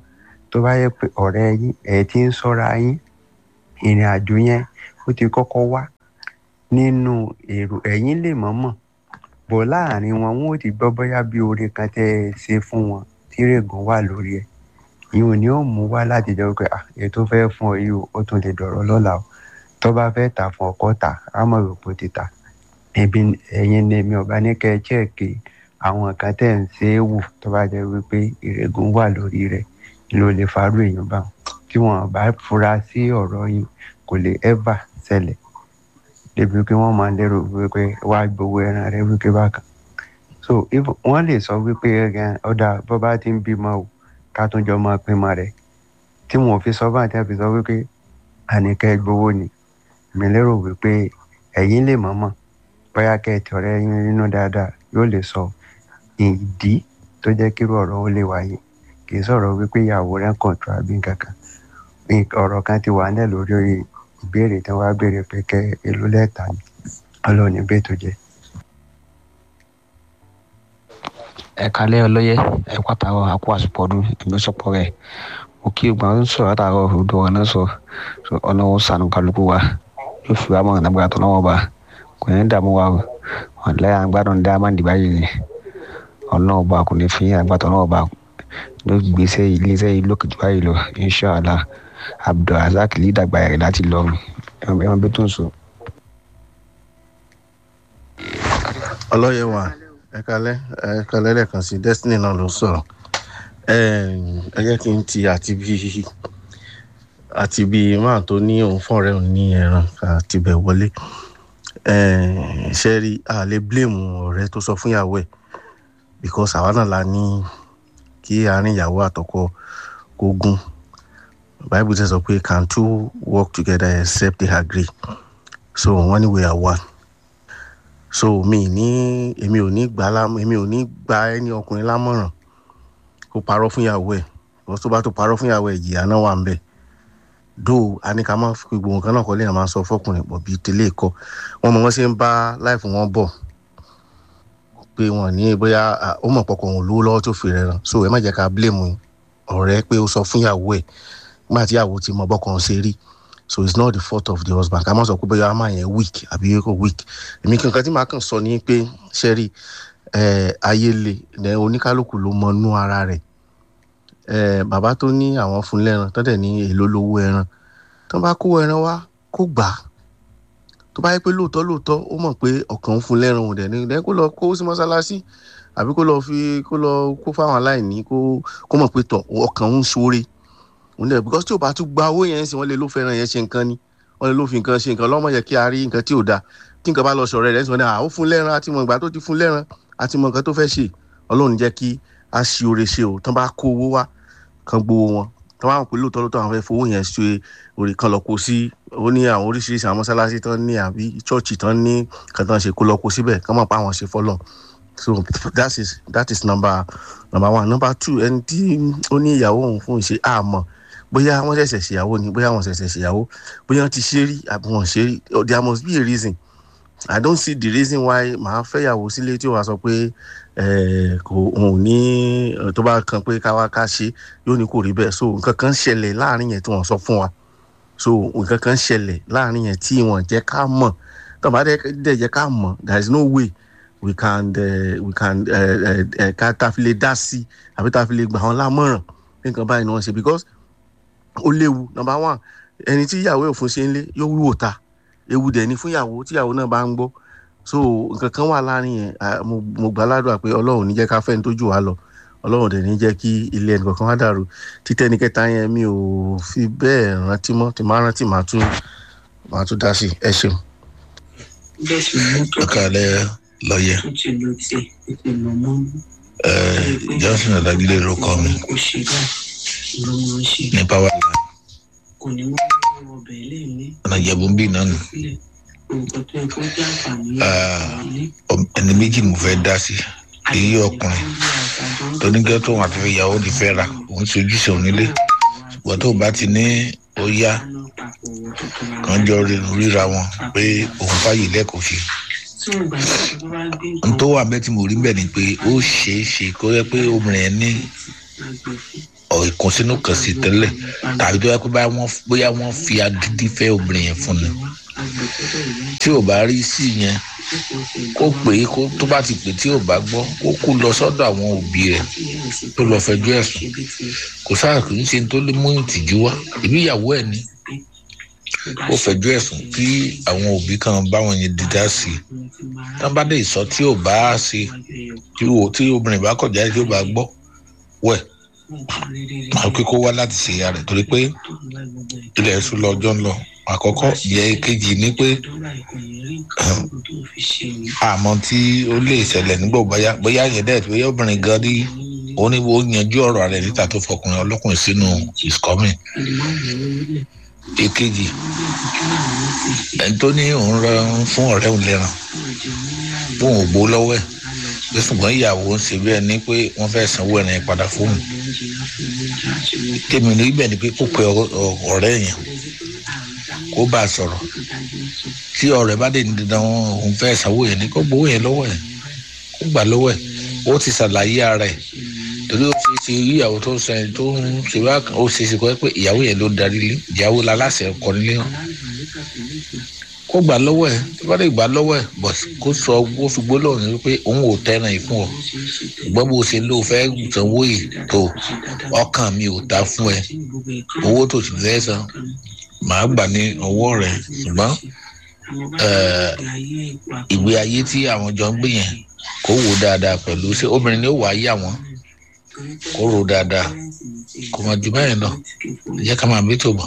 tó bá yẹ pé ọ̀rẹ́ yín ẹ̀ ti ń sọ́ra yín ìrìn àjò yẹn ó ti kọ́kọ́ wá nínú èrò ẹ̀yìn lè mọ̀ọ́mọ̀ bọ̀ láàrin wọn wọn ò ti gbọ́ bóyá bí oore kan tẹ́ ẹ ṣe fún wọn tí rẹ̀gùn wà lórí ẹ̀ ìhun ni ó mú wá láti jẹ́ pé ah èyí tó fẹ́ fún ọ yìí o ó tún lè dọ̀rọ̀ lọ́la o tó bá fẹ́ tà fún ọkọ tà á mọ̀ rò pé ó ti tà ẹbí ẹ̀yin ni èmi ọba ní kẹ́ ẹ chẹ́ẹ̀kì àwọn kan tẹ̀ ń ṣe é wù tó bá jẹ́ wípé ìrẹ̀gùn wà lórí rẹ̀ ló lè farú èèyàn bá wọn tí wọn bá fura sí ọ̀rọ̀ yìí kò lè ẹ́fà ṣẹlẹ̀ débi pé wọ́n máa lérò wípé wàá gbowó ẹran rẹ wípé bákan so if wọ́n lè sọ wípé ẹ̀gàn ọ̀dà bó bá ti ń bímọ o ká tún jọ máa pín mọ́ rẹ̀ tí wọn ò fi sọ bá àti àfi sọ wípé àníkẹ́ gbowó ni mi lérò wípé ẹ̀yin lè mọ̀ọ́mọ̀ bóyá kẹ́ẹ̀tì ọ̀rẹ́ yín nínú dáadáa yóò lè sọ ìdí tó jẹ́ kírú ọ̀rọ̀ ó lè wáyé kì í sọ̀rọ̀ wípé ìyàwó rẹ̀ ń kọ̀ǹtù àbí nǹkan kan ọ̀rọ̀ kan ti wà nílẹ̀ lórí ìbéèrè tí wọ́n á béèrè pé kẹ́ èlò lẹ́ẹ̀ta ni ọlọ́run ní bẹ́ẹ̀ tó jẹ́. ẹ kalẹ́ ọlọ́yẹ ẹ pàtàkó àpò àsopọ̀ ọdún ìgbésọ̀pọ̀ rẹ̀ mo kí ogun àwọn sọ̀rọ̀ àtàrọ̀ odò ọ̀rọ̀ náà sọ ọlọ́run sànù kálukú wa yóò fi wá mọ̀ràn nàgbàrà tó náwó bá kò ní dààmú wa ọ̀lẹ́ àgbàdàn dá máa ń dìbà yìí ni ọlọ́run bá kò ní fi àgbàtọ̀ náà bá ló gbèsè iléeṣẹ́ yìí lókè jù báyìí lọ inṣàlá abdulrasaq lè dàgbà rẹ̀ láti lọrùn ẹ̀wọ̀n bí tó ń sọ. ọlọ́yẹ wa ẹ kalẹ́ ẹ kalẹ́ lẹ́ẹ̀kan sí destiny náà ló sọ̀rọ̀ ẹ jẹ́ kí n ti àti bí àti bí máà tó ní òun fọ́ọ̀rẹ́ òun ní ẹran àti bẹ̀ wọlé ṣe rí a lè blame ọ̀rẹ́ tó sọ fún ìyàwó ẹ̀ because àwa náà la ní kí àárín ìyàwó àtọkọ kó gún bible sẹ sọ pé can two work together except they agree so wọ́n ní we are one so mi ní èmi ò ní gbà lámọ èmi ò ní gba ẹni ọkùnrin lámọ̀ràn kó parọ́ fún ìyàwó ẹ̀ because tó bá tó parọ́ fún ìyàwó ẹ̀ ìjìyà náà wà ń bẹ̀ do a ní ká má fi gbogbo nǹkan náà kọ́ lẹ́yìn máa sọ fọkùnrin pọ̀ bíi tẹ́lẹ̀ kọ́ wọ́n mọ̀ wọ́n ṣe ń bá láìfù wọn bọ̀ pé wọn ní bóyá ó mọ̀ pọ̀kọ̀ òun lówó lọ́wọ́ tó fi rẹ̀ ràn so ẹ má jẹ́ ká blame ọ̀rẹ́ pé ó sọ fún ìyàwó ẹ̀ nígbà tí ìyàwó ti mọ bọ́kàn ṣe rí so it's not the fault of the husband ká má sọ pé bóyá a máa yẹn weak àbí kò weak èmi kankan tí màá kàn sọ ni pé ṣẹ́rí ayé le oníkálukú ló mọ inú ara rẹ̀ bàbá tó ní àwọn fún lẹ́ran tó dẹ̀ ní èlò lówó ẹran tó bá kó ẹran wá kó gbà á tó bá yẹ pé lóòótọ́ lóòótọ́ ó mọ̀ pé ọ̀kan ń fún lẹ́ran òun dẹ̀ ní dẹ̀ kó lọ kó sí mọ́sálásí àbí kó lọ fi kó lọ kó fáwọn aláìní kó kó mọ̀ pé tọ̀ ọ̀kan ń ṣoore òun dẹ̀ because tí o bá tún gba owó yẹn sí wọ́n lè ló fẹ́ràn yẹn ṣe nǹkan ni wọ́n lè ló fi nǹkan ṣe nǹkan lọ́mọ yẹ kí a rí nǹkan tí ò da tí nǹkan bá lọ sọ̀rọ̀ rẹ̀ sọ ní à ó fún lẹ́ran àti mọ̀ ìgbà tó ti fún lẹ́ran àti mọ̀ nǹkan tó fẹ́ ṣe ọlọ́run jẹ́ kí a ṣe oore ṣe o tán bá kó owó wá kan gbowó wọn tán bá wọn pé lóòótọ́ lóòótọ́ àwọn fẹ́ fowó yẹn ṣe oore kan lọ kó sí ó ní àwọn oríṣiríṣi àwọn mọ́sálásí tán ní àbí chọ́ọ̀chì tán ní kan tán ṣe kó lọ kó síbẹ̀ kán mọ̀ pé àwọn ṣe fọ́lọ̀ so that is that is number number one number two ẹni tí ó ní ìyàwó òun fún ìṣe àmọ́ bóyá wọ́n ṣẹ̀ṣẹ̀ ṣèyàwó ni bóyá wọ́n ṣẹ̀ṣẹ̀ ṣèyàwó bóyá wọ́n ti ṣe rí àbí wọ́n ṣe rí there must be a reason i don't see the reason why màá fẹ́yàwó sílé tí ó wàá sọ pé kò òun ní tó bá kan pé káwá ká ṣe yóò ní kò rí bẹ́ẹ̀ so nǹkan kan ṣẹlẹ̀ láàrin yẹn tí wọ́n sọ fún wa so nǹkan kan ṣẹlẹ̀ láàrin yẹn tí wọ́n jẹ́ ká mọ̀ tó bá dẹ̀ jẹ́ ká mọ̀ there is no way we can uh, we can ká tá a fi lè dá sí àbí tá a fi lè gbà wọn lámọ̀ràn nǹkan báyìí ni wọ́n ṣe because ó léwu number one ẹni tí ìyàwó ẹ̀ fún ṣe ń lé yóò wúwo ta ewu dẹ̀ ni fún ìyàwó tí ìyàwó náà bá ń gbọ́ so nǹkan kan wà láàrin yẹn mo gbà ládùúgbà pé ọlọ́run ní jẹ́ ká fẹ́ni tó jù wá lọ ọlọ́run dẹ̀ ní jẹ́ kí ilé ẹnì kankan wá dàrú títẹ́ ní kẹta yẹn mi ò fi bẹ́ẹ̀ rántí mọ́ tí máa rántí máa tún máa tún dá sí ẹ ṣeun. ọkàlẹ́ lọ́yẹ̀ johnson adagile ló kọ́ mi ní power line ọ̀nà ìjẹ̀bú ń bì náà nù ẹni méjì mo fẹ́ dá sí èyí ọkùnrin tóníkẹ́ tó wọn àti ìyàwó ti fẹ́ ra òun ti ojúṣe òun nílé ṣùgbọ́n tó bá ti ní ó yá kan jọ ríra wọn pé òun fàyè lẹ́kọ̀ọ́ sí n tó wà bẹ́ẹ̀ tí mo rí bẹ́ẹ̀ ni pé ó ṣeé ṣe kó yẹ pé obìnrin yẹn ní ọ̀ ìkùnsínú kan sí tẹ́lẹ̀ tàbí tó yẹ pé báyà wọ́n bóyá wọ́n fi agídí fẹ́ obìnrin yẹn fún ni tí ò bá rí sí yẹn kó pè é kó tó bá ti pè tí ò bá gbọ́ kó kú lọ sọ́dọ̀ àwọn òbí rẹ̀ tó lọ fẹjọ́ ẹ̀sùn kò sáà kì í ṣe tó lè mú ìtìjú wá ìbí ìyàwó ẹ̀ ni ó fẹjọ́ ẹ̀sùn kí àwọn òbí kan báwọn yẹn dídá sí i tán bá dé ìsọ tí ò bá ṣe tí o tí obìnrin bá kọjá tí ò bá gbọ́ wẹ̀ àwọn kíkó wá láti ṣe ìyá rẹ̀ torí pé ilẹ̀ ẹ̀sùn lọ́jọ́ ń lọ àkọ́kọ́ ìyẹn kejì ni pé àmọ́ tí ó lè ṣẹlẹ̀ nígbà bóyá bóyá yẹn dẹ̀ bóyá obìnrin gan rí ó ní ó yanjú ọ̀rọ̀ rẹ̀ níta tó fọkùnrin ọlọ́kùnrin sínú ìsọ́mìn èkejì ẹni tó ní òun rán fún ọ̀rẹ́ òun lẹ́ràn fún òun gbó lọ́wọ́ ẹ̀ pé ṣùgbọ́n ìyàwó ń ṣe bẹ́ẹ̀ ni pé wọ́n fẹ́ sanwó ẹ̀rìn yẹn padà fóun tèmi ní ibẹ̀ ni pé kó pe ọ̀rẹ́ yẹn kó bá a sọ̀rọ̀ tí ọ̀rẹ́ bá dé ní dandan òun fẹ́ sanwó yẹn ni kó gbowó yẹn lọ́wọ́ ẹ̀ kó gbà lọ́wọ́ ẹ̀ ó ti ṣàlàyé ara ẹ̀ torí ó ṣe ṣe ìyàwó tó ń sẹ́yìn tó ń ṣe wá ó ṣe ṣe kọ́ pé ìyàwó yẹn ló darí lé ìyàwó la láṣẹ ọkọ nílé hàn kó gbà lọ́wọ́ ẹ̀ tó bá lè gbà lọ́wọ́ ẹ̀ bọ̀ kó sọ kó fi gbólóhùn ní pé òun ò tẹ́ràn yìí fún ọ ṣùgbọ́n bó ṣe ló fẹ́ sanwó yìí tó ọkàn mi ò ta fún ẹ owó tó ti fẹ́ san màá gbà ní ọwọ́ rẹ̀ ṣùgbọ́n ìgbé ayé tí àwọn jọ ń gbé yẹn kó wò dáadáa pẹ̀lú ṣé obìnrin ni ó wàá yà wọ́n kó rò dáadáa kò má ju báyìí lọ ẹ jẹ́ ká máa bí tó bọ̀.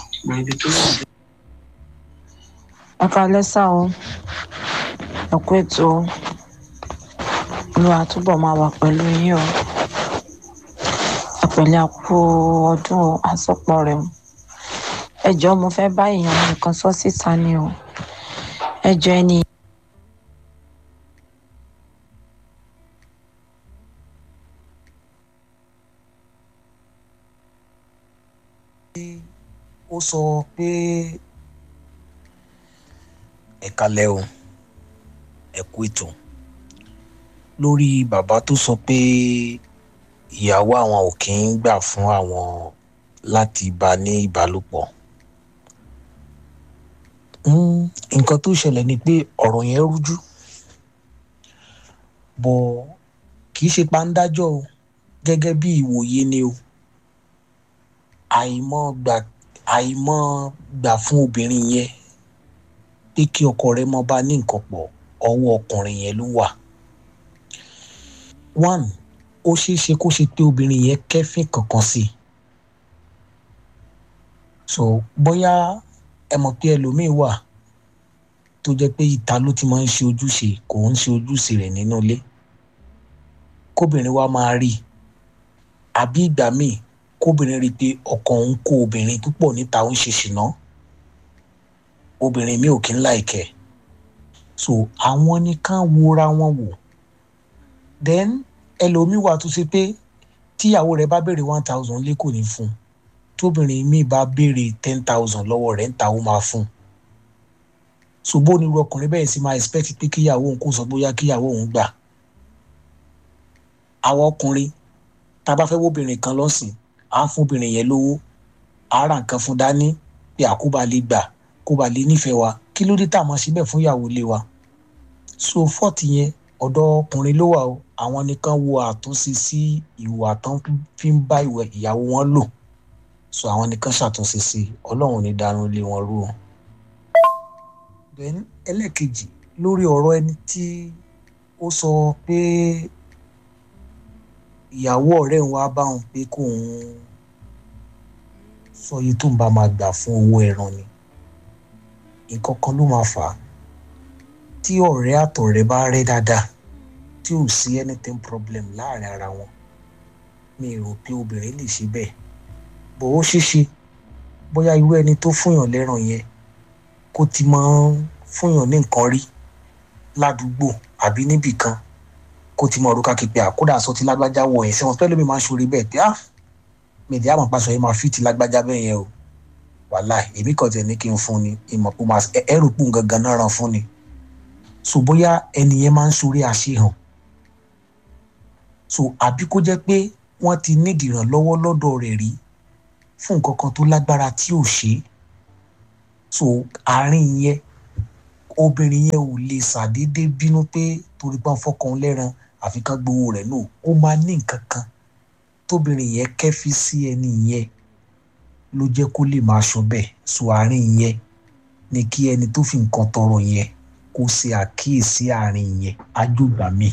ẹ kalẹ́ sá o ẹ kú ètò olúwa túbọ̀ máa wà pẹ̀lú yín o àpẹẹlẹ àpò ọdún àsopọ̀ rẹ̀ o ẹ jọ̀ọ́ mo fẹ́ bá èèyàn nìkan sọ síta ni o ẹ jọ̀ọ́ ẹni. ó sọ pé ẹ kalẹ̀ o ẹ kú ètò lórí bàbá tó sọ pé ìyàwó àwọn ò kí ń gbà fún àwọn láti bá ní ìbálòpọ̀ nǹkan tó ṣẹlẹ̀ ni pé ọ̀rọ̀ yẹn rújú bọ̀ kì í ṣe pàǹdájọ́ o gẹ́gẹ́ bí ìwòye ni o àìmọ̀ gbà àìmọ̀ gbà fún obìnrin yẹn pé kí ọkọ rẹ̀ mọ bá ní nǹkan pọ̀ ọwọ́ ọkùnrin yẹn ló wà one ó ṣeé ṣe kó ṣe pé obìnrin yẹn kẹ́fín kankan sí i so bóyá ẹ mọ̀ pé ẹlòmíín wà tó jẹ́ pé ìta ló ti máa ń ṣe ojúṣe kò ń ṣe ojúṣe rẹ̀ nínú ilé kóbìnrin wa máa rí i àbí ìgbà míì kóbìnrin rí i pé ọkọ òun kó obìnrin púpọ̀ níta ó ń ṣe ṣìnà obìnrin mi ò kí ń láìkẹ́ so àwọn ni ká wora wọn wò then ẹlòmíì wà tó ṣe pé tíyàwó rẹ̀ bá béèrè one thousand lé kò ní fún un tóbìnrin míì bá béèrè ten thousand lọ́wọ́ rẹ̀ ń ta ó máa fún un ṣùgbọ́n onírú ọkùnrin bẹ́ẹ̀ sì máa expect pé kíyàwó òun kò sọ bóyá kíyàwó òun gbà àwọn ọkùnrin tá a bá fẹ́ wóbìnrin kan lọ́sìn á fún obìnrin yẹn lówó á ra nǹkan fún dání pé àkóbá lè gbà kó ba lè nífẹ̀ẹ́ wa kí ló dé tá a máa ṣe bẹ́ẹ̀ fún ìyàwó ilé wa so fọ́ọ̀tì yẹn ọ̀dọ̀ ọkùnrin ló wà o àwọn nìkan wo àtúnṣe sí ìwà tán fi ń bá ìyàwó wọn lò so àwọn nìkan ṣàtúnṣe sí ọlọ́run ní darun lé wọn rú o. then ẹlẹ́ẹ̀kejì lórí ọ̀rọ̀ ẹni tí ó sọ pé ìyàwó ọ̀rẹ́ òun wá bá òun pé kóun sọ iye tó ń bá máa gbà fún owó ẹran ni nǹkan kan ló máa fà á tí ọ̀rẹ́ àtọ̀rẹ́ bá rẹ́ dáadáa tí ò sí anything problem láàrin ara wọn mi rò pé obìnrin lè ṣe bẹ́ẹ̀ bò ó ṣeéṣe bóyá irú ẹni tó fúnyàn lẹ́ràn yẹn kó ti máa ń fúnyàn ní nǹkan rí ládùúgbò àbí níbì kan kó ti mọ orúkọ képe àkódà sọ ti lágbájá wọ ẹ̀ sẹ́wọ̀n pẹ́lú mi máa ń ṣorí bẹ́ẹ̀ pé ah mèdè àmọ̀ pàṣọ yẹn máa fi ti lágbájá bẹ́ẹ̀ yẹn o wàhálà èmi kàn tẹ̀ ní kí n fún ni ìmọ̀ pé máa ẹrù pò gangan náà ràn fún ni so bóyá ẹni yẹn máa ń ṣorí àṣehàn so àbí kó jẹ́ pé wọ́n ti nídìí ìrànlọ́wọ́ lọ́dọ̀ rẹ̀ rí fún nǹkan kan tó lágbára tí ò ṣe é so àárín yẹn obìnrin yẹn ò lè ṣàdédé bínú pé torí pé wọ́n fọkàn lẹ́ran àfi kán gbowó rẹ̀ náà ó máa ní nǹkan kan tóbìnrin yẹn kẹ́fí sí ẹni yẹn ló jẹ́ kó lè máa sọ bẹ́ẹ̀ so àárín yẹn ni kí ẹni tó fi nǹkan tọrọ yẹn kó ṣe àkíyèsí àárín yẹn ájúgbà mi.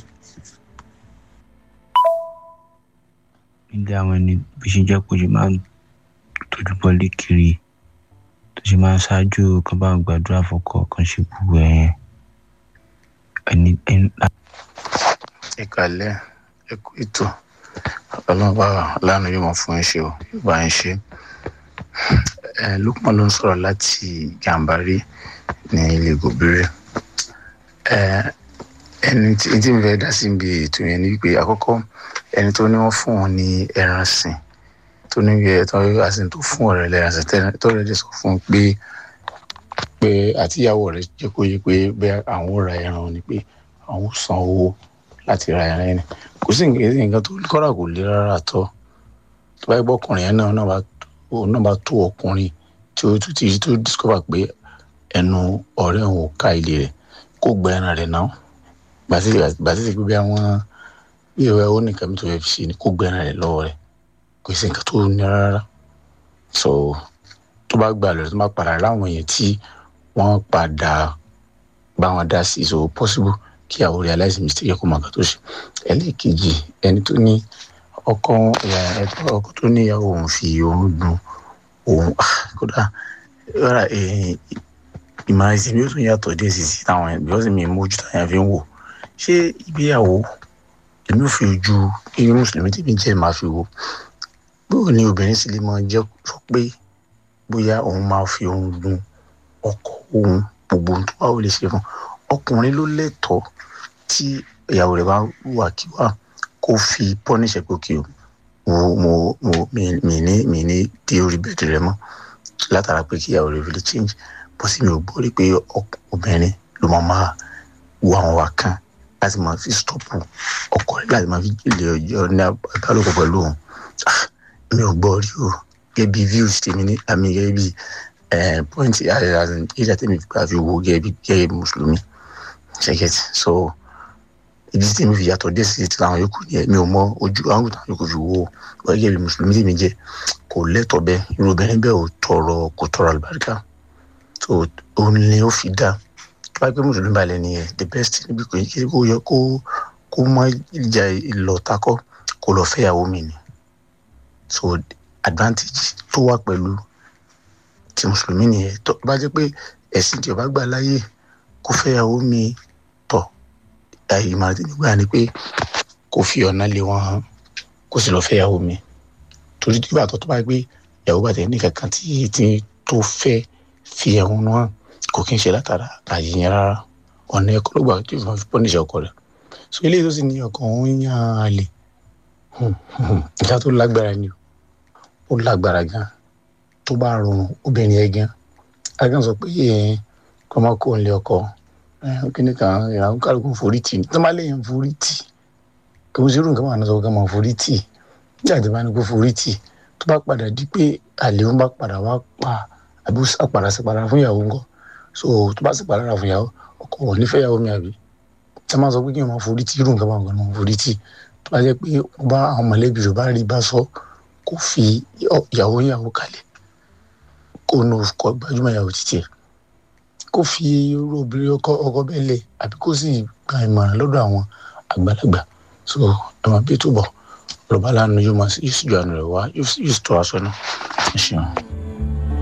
nílé àwọn ẹni bí ṣe jẹ́ kó ṣe máa ń tójú bọ́lé kiri tó ṣe máa ń ṣáájú kan bá ń gbàdúrà fọkọ kan ṣe gbogbo ẹ̀ ẹni ẹni. ìkàlẹ̀ ẹ̀kú ètò ọlọ́ba lánàá yóò mọ̀ fún ẹ ṣe o yóò bá ẹ ṣe ẹ lukman ló ń sọ̀rọ̀ láti gàǹbarí ní ilé gòbìrẹ́ ẹ ẹni tí tí mi fẹ́ dá sí ibi ètò yẹn ni wípé àkọ́kọ́ ẹni tó ní wọ́n fún wọn ní ẹran sìn tó ní ẹ tó àsìn tó fún ọ̀rẹ́ lẹ́ran sìn tó rẹ̀ dẹ̀ sọ fún un pé pé àtìyàwó rẹ̀ jẹ́ kó yé pé bẹ́ẹ̀ àwọn ò ra ẹran ni pé àwọn ò san owó láti ra ẹran yẹn kò sí nǹkan tó kọ́ra kò le rárá tọ́ tó bá gbọ́ ọkùnrin yẹn náà náà bá òun náà bá tó ọkùnrin tí ó tún ti tó discover pé ẹnu ọ̀rẹ́ òun ò ká ilé rẹ̀ kó gba ẹran rẹ̀ náà gbàtí gbàtí pé bí àwọn bí ìwé ó nìkan mi tó fẹ́ fi ṣe ni kó gba ẹran rẹ̀ lọ́wọ́ rẹ̀ kò sí nǹkan tó ní rárá so tó bá gbà lọ tó bá padà láwọn yẹn tí wọ́n padà bá wọn dá sí so possible kí àwọn realize mistake kó máa kà tó ṣe ẹlẹ́ẹ̀kejì ẹni tó ní ọkọ ọkọ tó níyàwó òun fi òun dun òun kódà rárá ìmọ̀ràn ìsinmi ó tún yàtọ̀ díẹ̀ sí sí táwọn ẹ̀ bíọ́sì mi mójú táyà fi ń wò ṣé ìgbéyàwó èmi ò fi ojú irú mùsùlùmí tí mi jẹ́ máa fi wò bóyá ni obìnrin sì lè máa jẹ́ sọ pé bóyá òun máa fi òun dun ọkọ òun gbogbo ohun tó bá wò lè ṣe fún ọkùnrin ló lẹ́tọ̀ọ́ tí ìyàwó rẹ̀ bá wà kí wà kó fi pọ́níṣẹ̀ pé kí o mo mo mo mi mi ní mi ní dé orí bẹ́ẹ̀dì rẹ mọ́ látara pé kí ìyàwó rẹ̀ fi lè change bó sì mi ò gbọ́ rí pé obìnrin ló máa máa wo àwọn wa kan láti máa fi stọ́pù ọkọ rẹ̀ láti máa fi lè ọjọ́ ní abálòpọ̀ pẹ̀lú òun mi ò gbọ́ rí o gẹ́gẹ́ bí views tèmi ní àmì gẹ́gẹ́ bí point ìjà tèmi fi wo gẹ́gẹ́ bí gẹ́gẹ́ bí mùsùlùmí ṣẹ́gẹ́tì so ìdí tí mi fi yàtọ̀ dé sí ti àwọn yòókù yẹn mi ò mọ ojú àwọn táwọn yòókù fi wo gẹ́gẹ́ bí mùsùlùmí tí mi jẹ́ kò lẹ́tọ̀ bẹ́ẹ̀ irú obìnrin bẹ́ẹ̀ ò tọrọ kò tọrọ àlùbáríkà so òun ni ó fi dá tó bá gbé mùsùlùmí balẹ̀ nìyẹn the best níbi kò yẹ kó yẹ kó kó mọ ìjà ìlọ takọ kó lọ fẹ́yàwó mi ni so advantage tó wà pẹ̀lú ti mùsùlùmí nìyẹn tó bá jẹ́ pé ẹ̀sìn tí ó bá gbà láyè kó fẹ́yàwó mi tọ̀ ìmọ̀ràn tí mi gbà ni pé kó fi ọ̀nà lé wọn hàn kó sì lọ fẹ́yàwó mi torí tí bàtọ́ tó bá gbé ìyàwó bàtẹ́ ní kankan tí tí tó fẹ́ fi ẹ̀hún náà kò kí n ṣe látara àyíyàn rárá ọ̀nà ẹ̀kọ́ ló gbà tí ó fi pọ́nìṣẹ́ ọkọ rẹ̀ so eléyìí tó sì ní ọkàn òun yàn án lè ìjà tó lágbára ni ó lágbára gan tó bá rọrùn obìnrin yẹn gan agan sọ pé kọ́mọ kó ń lé ọkọ kíní kan ìràwọ̀ kálukú forí tì ní tó má léyìn forí tì kí wọ́n ṣe irú nǹkan máa ń sọ kí wọ́n forí tì nígbà tí wọ́n bá ní kó forí tì tó bá padà di pé àlè wọn bá padà wá pa àbí àpàrà sàpàrà fún ìyàwó ńkọ́ so tó bá sàpàrà fún ìyàwó ọkọ wọn nífẹ̀ẹ́ ìyàwó mi àbí tí wọ́n máa sọ pé kí wọ́n máa forí tì irú nǹkan máa ń gbọ́n forí tì tó bá jẹ́ pé wọ́n bá àwọn mọ̀lẹ́bí rẹ̀ bá rí bá sọ kó fi ìyàwó ìyàwó kalẹ̀ kó nu kọ gbajúmọ̀ ìyàwó títí ẹ̀ kó fi irú obìnrin ọkọ ọkọ bẹ́ẹ̀ lẹ̀ àbí kó sì gba ìmọ̀ràn lọ́dọ̀ àwọn àgbàlagbà so ẹ máa bí túbọ̀ ọ̀rọ̀ bá lánàá yóò máa yóò sì ju àná rẹ̀ wá yóò sì tó aṣọ náà ẹ ṣeun.